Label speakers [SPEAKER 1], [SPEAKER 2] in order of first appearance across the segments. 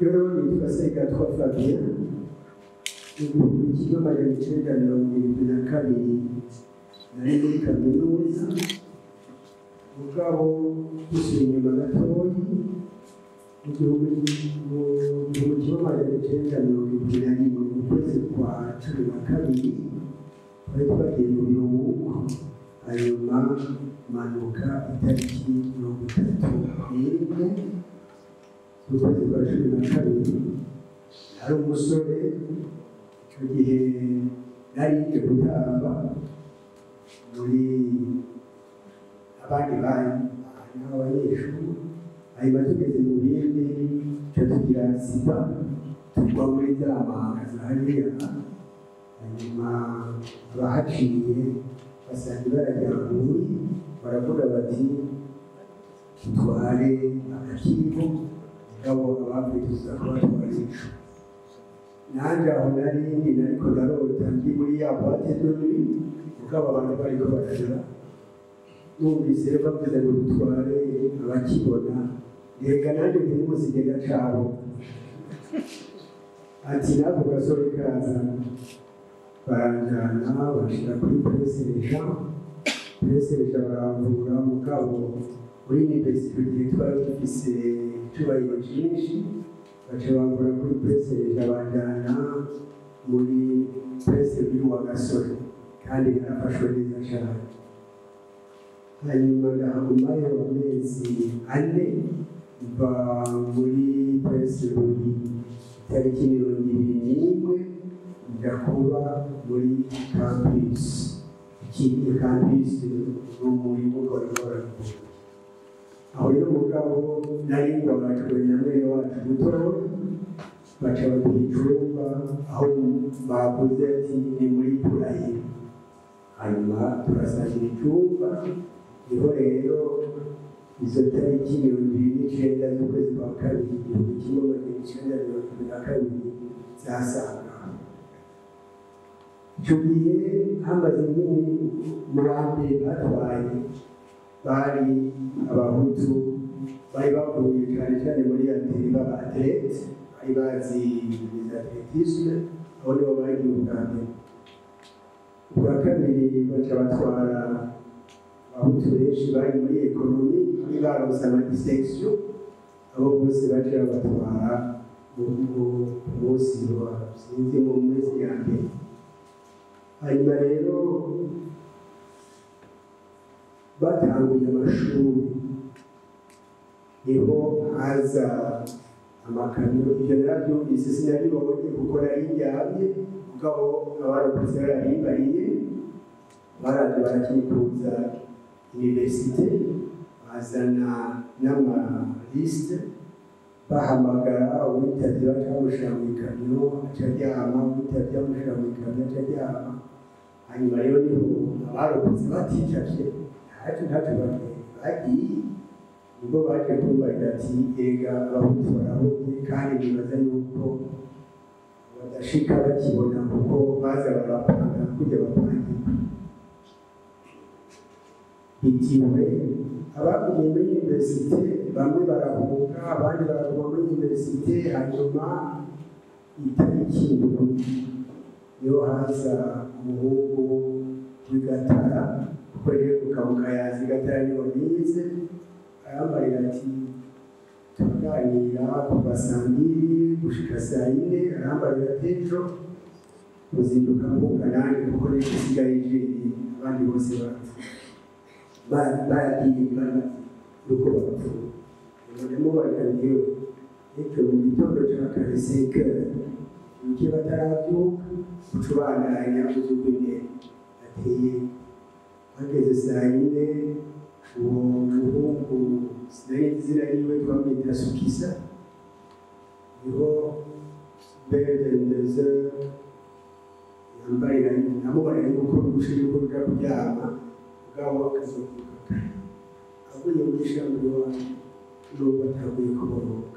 [SPEAKER 1] rero nitwa segatwa fabien igihumbi kimwe amajana icenda mirongo irindwi na kabiri nari muri kaminuza mugabo dusuye inyuma gatoyi mu gihumbi mu gihumbi kimwe amajana icenda mirongo irindwi na rimwe mu kwezi kwa cumi na kabiri twari twagiye mu biruhuko hanyuma manuka itariki mirongo itatu n'imwe z'ukwezi kwa cumi na kabiri hari umusore icyo gihe nari nje gutamba muri abandi bari n'abanyeshuri hanyuma tugeze mu bindi cyo tugira sida tugwa muri za manga za hariya hanyuma abahaciye basanga ibara ryaguye baravuga bati tutware agakiko ngabo abapfiriza kubatwara ico nanjye aho nari ndi nariko ndarota ndi muri ya boite de nuit mugabo abantu bariko barajura numvise bavuze ngo dutware abakibona rega nanjye ntimuzigenda cabo ati nako gasore kaza baranjana bashira kuri presereja presereja baramvura mugabo muri universite igihe twari dufise icubahiro cyinshi baca bambura kuri presereja banjana muri prese biri wa gasore kandi narafashwe neza cyane hanyuma ndahagumayo amezi ane mva muri prese buri itariki mirongo ibiri n'imwe njya kuba muri campus ikindi campus ni umurimo ukorera aho rero mugabo nari ngwabajwe na mwene wacu mutoya baca baduha icumba aho bavuze ati ni muri purayi hanyuma turasangira icumba niho rero izo tariki mirongo ibiri n'icenda z'ukwezi kwa kabiri igihumbi kimwe magana icenda mirongo ibiri na kabiri zasanga icyo gihe hamaze nyine mu ba mbere batwaye bari abahutu bari bavuye cyane cyane muri ateri b'abaterete bari bazi atletisme aho nibo bagiye ubwa mbere ubwa kabiri baca batwara abahutu benshi bari muri ekonomi bari baronse amadisekisiyo abo bose baca batwara mu munsi wa sinzi mu mezi ya mbere hanyuma rero batanguye amashuri niho haza amakamyo ibyo narabyumvise sinabibonye kuko nari ndyamye mugabo abarokotse barahimbariye baraje barakikuza universite bazana n'amalisite bahamagara uwitabye baca bamushyira mu ikamyo aca aryama uwitabye bamushyira mu ikamyo aca aryama hanyuma rero niho abarokotse baticavye ntacyo ntacyo bagiye nibwo baje kumbarira ati ega abahutu barahumye kandi nibaza yuko badashika bakibona kuko baza barapanga kujya bapangirwa bitiwe abagumye muri universite bamwe barahunga abandi baraguma muri universite hanyuma itariki ndwi niho haza umuhungu w'igatara kuko rero kukabuka yazi gatara niho nize arambarira ati turaganira kuva saa mbiri gushika saa yine arambarira ati ejo uzinduka mbuga nanjye kuko rero isigaye jeni abandi bose bapfa baragiye nuko bapfuye murimo baganiriye ejo mu gitondo cya kare sekere ibyo batarabyuka ucubandanya uzuguye ateye bageze saa yine uwo muhungu sinari izina yiwe twamwita sukisa niho bevendeze yambaye namubarira yuko urusha yuko ruja kuryama bwabo akazovuka kare avuye muri shamba iwanyu n'ubwo ataguye kuboroka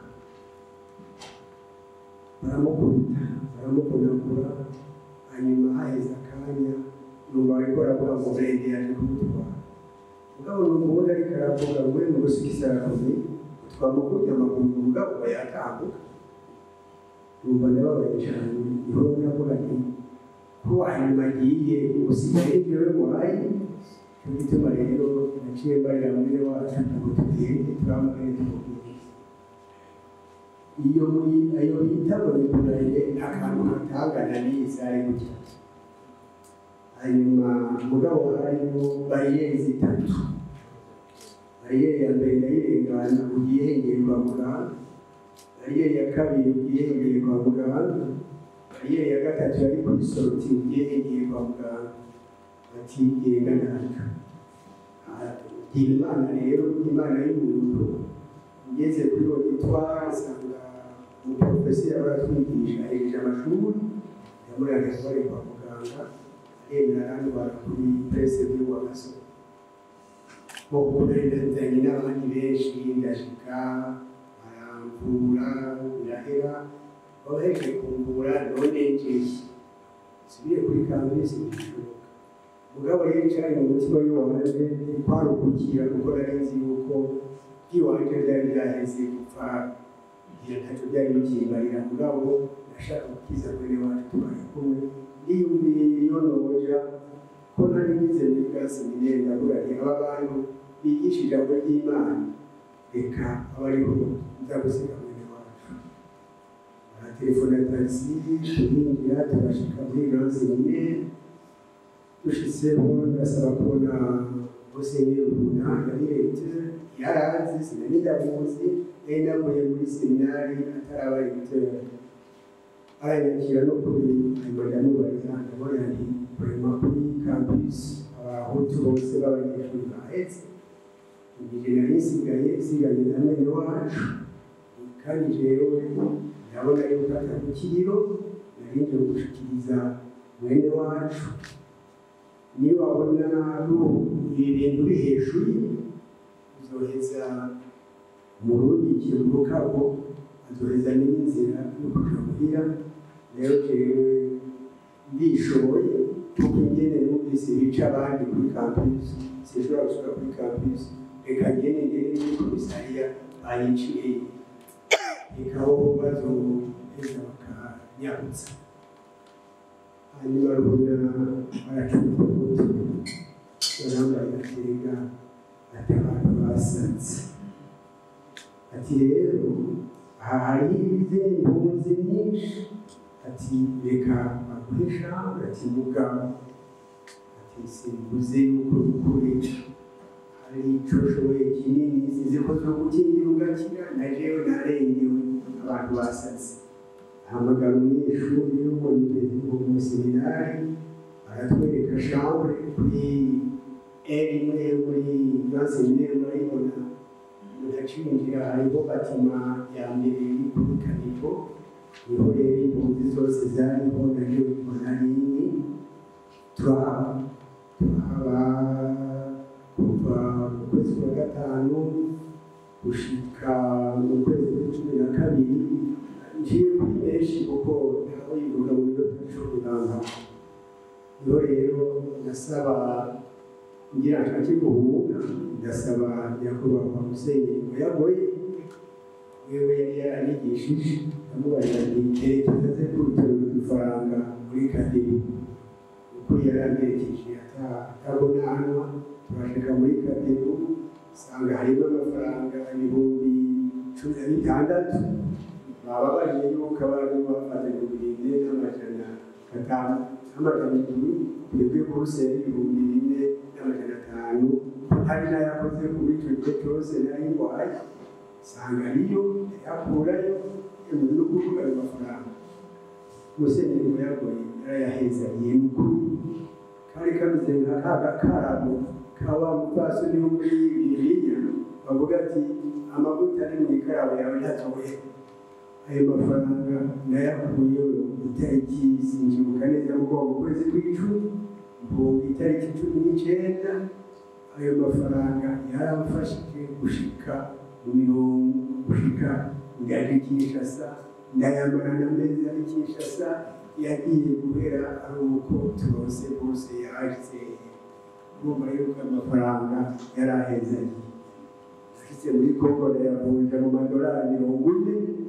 [SPEAKER 1] baramukubita baramukunagura hanyuma haheze akanya numva ariko aravuga ngo burende yaje kumutwara mugabo ni umuhungu ariko aravuga ngo we ngo sukisa aravuze twamukubye amaguru mugabo yatambuka numva ndababaye cyane niho navuga nti ko hanyuma agiye usigaye ibyo wabaye cyo gituma rero naciye mbarira mwene wacu ngo tugende turamagane tumubwire iyo muri ayo bita monitoraire akantu katangana n'isare gutya hanyuma mugabo harimo bariyeri zitatu bariyeri ya mbere ndayirengana ugiye hengeye kwa muganga bariyeri ya kabiri ugiye hengeye kwa muganga bariyeri ya gatatu yari kuri soroti ugiye hengeye kwa muganga ati genda natwe gira imana rero imana y'umuntu ugeze kuri uwo gitwara asanga umuporofesi yaba aratwigisha ahereje amashuri yamuranga bari kwa muganga aremera arandwara kuri presse by'uwa gasoro bo kunarindazanye n'abandi benshi ndashika baramvura birahera babaheje kumvura none njeye subire kuri kambisi bishoboka mugabo rero cyari mu mutima w'iwanje kwarukukira kuko nari nzi yuko iwanje byari byaheze gupfa igihe ntacyo byari bikimbarira mugabo ndashaka gukiza mwene wacu tubaye kumwe niyumviye iyo noja ko nari ngize muri classe minere ndavuga nti aba bantu bigisha ijambo ry'imana reka aba ariho nzagusiga mwene wacu baratelefona tagisi turinjira turashika muri classe minere dushitseho ndasaba kubona musenyeri runa yari leta yarazi sinari ndamuzi nari navuye muri seminari ataraba leta aranyakira no kuri hanyuma ndamubariza ndabona nti kurema kuri campus abahutu bose b'abanyeshuri bahetse igihe nari nsigaye nsigaye na mwene wacu kandi jewe ndabona yuko atari kiriro nari nje gushikiriza mwene wacu niba wabona ibintu biri hejuru uzoheza umurungikire mu rukabo azoheza n'inzira yo kuja muhira rero jewe ndishoboye kuko ingene numvise bica abandi kuri campus sinshobora gusubira kuri campus reka ngene ngene muri komisariya bayiciye reka bo bazoheza bakanyabutsa hanyuma rubona baracupa umutu barambaye akenga ati abantu basanze ati rero aha hari izindi mpunzi nyinshi ati reka baguhe ijambo ati mugabo ati simbuze yuko ukuri hari ico ushoboye kinini sizi ko zo gukingira ugakira na jewe narengewe abantu basaze ahamagara umunyeshuri wo mu seminari aratwereka chambre kuri eri imwe muri grand seminaire murayibona mudacinjira hariho batima ya mbere iri kuri kanipo niho rero impunzi zose zariho naje mbona nini turahaba turahaba kuva mu kwezi kwa gatanu gushika mu kwezi kwa cumi na kabiri ngiye kuri benshi kuko ntaho yivuga mu biro by'icuruzanga niho rero ndasaba ngira nshake guhunga ndasaba nyakubahwa musenyeri muyagoye wewe yari yaranyigishije ndamubarira nti erekeza ze kurutora udufaranga muri kadiri ukuri yaramperekeje atabonanwa turashika muri kadiri usanga harimo amafaranga ibihumbi cumi na bitandatu baba bariye yuko abari bafata ibihumbi bine n'amajana atanu n'amajana indwi twebwe kuruseri ibihumbi bine n'amajana atanu hari n'ayakoze kuri icyo gihe cyose nayingwaye usanga ariyo yakurayo yemewe no kuvuga ayo mafaranga musenyeri muyagoye yarayahezaniye mukuru kari kameze nka ka gakarabo kaba mupfasoni wo muri bibiliya bavuga ati amavuta ari mu ikarabo yawe ntatoye ayo mafaranga nayakuye itariki sinjibuka neza kuko mu kwezi kw'icumi mpunga itariki cumi n'icyenda ayo mafaranga yaramfashije gushika mu mirongo gushika ngaje kinshasa ndayamara na mezi ari kinshasa yagiye guhera ari uko turose bose yaje ngomba yuko amafaranga yari ahezanye ashitse muri kongo ndayavunja mu madolari mirongo ine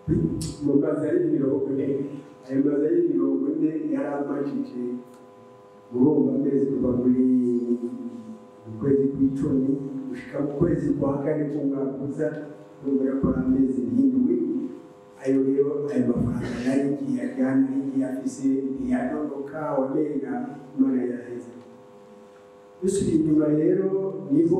[SPEAKER 1] mu mazu ari mirongo ine ayo mazu ari mirongo ine yari amajije urumva amezi kuva muri mu kwezi kw'icumi gushika mu kwezi kwa kane k'umwaka uza urumva yakora amezi n'indwi ayo rero ayo mafaranga yari igihe ajyana n'igihe afise ntiyanonoka wamenga imana yaheze dusubiye inyuma rero niho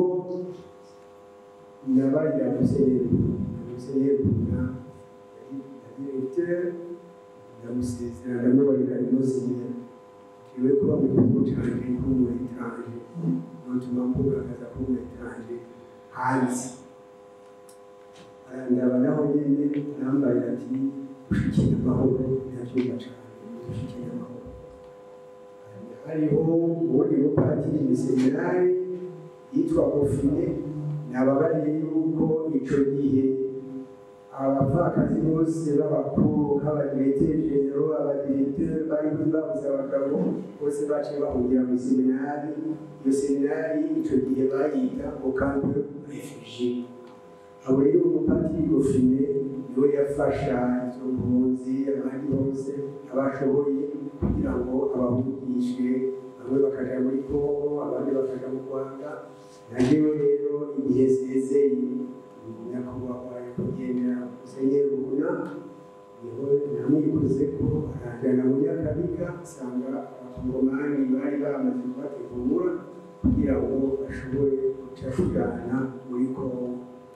[SPEAKER 1] nabarira musenyeri musenyeri na directeur ndamusezera ndamubarira imusinya kiwe kuba mu gihugu canje nk'umu etranje notuma mbugaragaza ko umu etranje hanze arandaba naho nyene nambarira ati ushikira amahoro ntavyumva cane ushikira amahoro hariho uwundi mupatiri miseminari yitwa Bofine nababariye yuko ico gihe abapfakazi bose b'abakuru nk'abadiretejenero abadiregiteri bari babuze abagabo bose baciye bahungira mu seminari iyo seminari ico gihe bayita ngo kampe refugie abo rero umupatiri Bofine niwe yafasha izo mpunzi abandi bose abashoboye kugira ngo abahungishe bamwe bakaja muri Kongo abandi bakaja mu Rwanda najewe rero igihe sezeye nyakubahwa kugendera musenyeri ubona niho namwikoze ko arajana mu nyakabiga asanga abakongomani bari bamaze kubategura kugira ngo bashobore guca kujana muri Kongo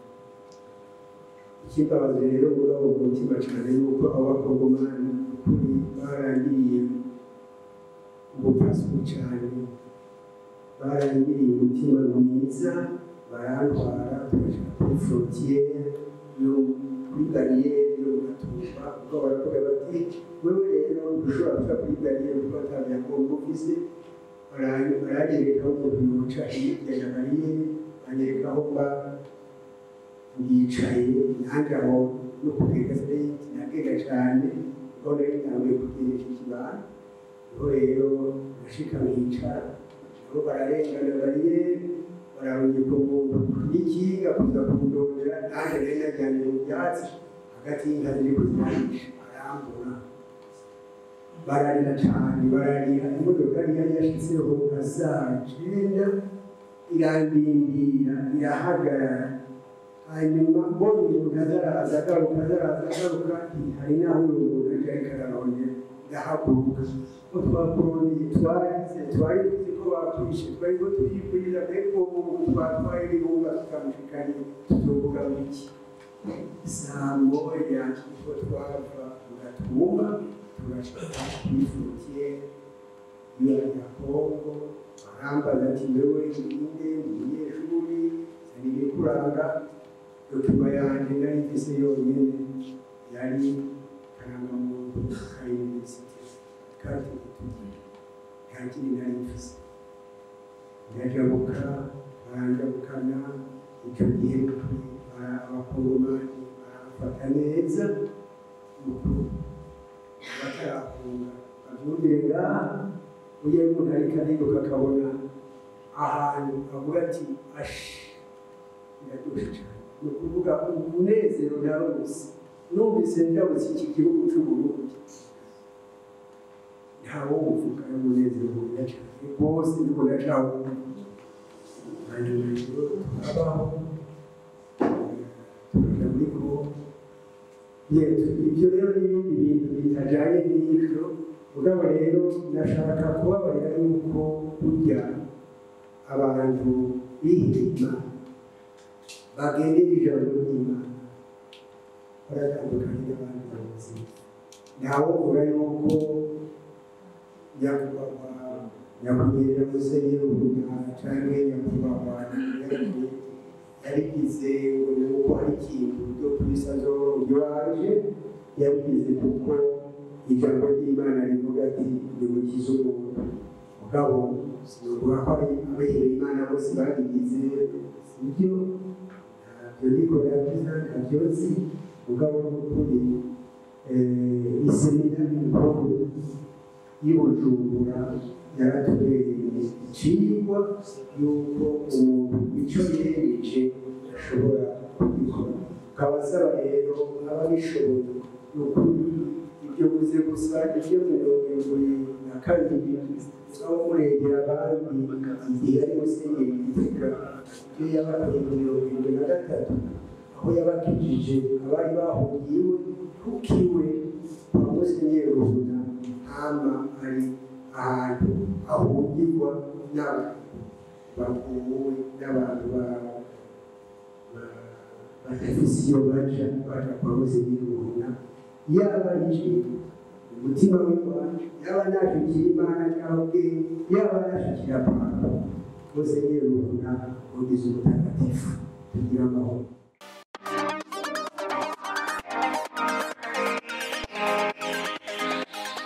[SPEAKER 1] ikibabaje rero mugabo mu mutima cyane yuko abakongomani ukuri barangiriye ubupfasoni cyane barangiriye umutima mwiza barantwara tugashika kuri frontiere yo kuri bariyeri yo gatumba ubwo baravuga bati wewe rero ntushobora kuja kuri bariyeri kuko ata byangombwa ufise baranyereka aho umuntu yoca hirya ya bariyeri banyereka aho mba ndicaye nanjye aho no kugenda sireti nagenda cyane kuko nari ntanguye kugendesha ikibano niho rero nashika nkicara nabo bararengana bariyeri bararungika umuntu n'ikinga kuza kundondera nanjye nari najyanye mu byatsi hagati y'inka ziri kuziranisha barambura bararira cyane bararira imodokari yari yashyizeho nka saa cyenda irandindira irahagarara hanyuma mbonye umuntu azaraza agaruka azaraza agaruka hari n'aho uyu muntu aje ariko ararondera ndahaguruka ko twakurondeye twarize twari tuzi ko batwishe twari ko tuyigurira mbega uwo muntu twatwaye ibihumba tutamushikanye tuzovuga iki saa moya niko twava tugatuma turashika kuri frontiere iyo ya kongo barambaza ati wewe ninde umunyeshuri nsanire kuranga dokima yanjye nari mfise yonyine yari karangamuntu ka universite kati nta kindi nari mfise ndajabuka baranjabukana icyo gihe abakongomani barafata neza mukuru batarafunga babyumvire ngaha ujya umuntu ariko ariruka akabona ahantu avuga ati ashi biraryoshe cyane ni ukuvuga umunezero nawe gusa numvise ndabutse iki gihugu cy'uburundi ntawo uvuga umunezero mwiza cyane rwose ndiko ndacawumva hanyuma rero tukabaho tukaja muri kongo ibyo rero n'ibindi bintu bitajanye n'ibyo mugabo rero ndashaka kubabarira yuko burya abantu bihima bagendera ijambo ry'imana baratandukanye n'abandi bayobozi ntawe uvuga yuko nyakubahwa nyakwigendera musenyeri ubuna canke nyakubahwa yabigize ngo ni uko hari ikintu cyo kwisazo ryaje yabigize kuko ijambo ry'imana rivuga ati nimukize umuntu mugabo sinovuga ko ari abehera imana bose babigize sibyo ntabyo nikora byiza ntabyo nzi mugabo n'ukuri iseminari nkuru y'ubujumbura yaratubereye icigwa y'uko umuntu icyo yereje ashobora kugikora ukaba nkabasaba rero nk'ababishoboye ni ukuri ibyo guze gusa ibyo mirongo irindwi na kabiri aho murengera abandi igihe ari musenyeri gitega ibyo yabakoreye mu mirongo irindwi na gatatu aho yabakijije abari bahungiwe kukiwe kwa musenyeri ruhuna hama ari ahantu ahungirwa n'abantu bakuwe n'abantu ba- ba- badafise iyo baja baja kwa musenyeri ruhuna yaba yije umutima w'iwacu yaba nashikira imana cyangwa ubwenge yaba nashikira papa musenyeri ruhuna ugize umutagatifu tugira amahoro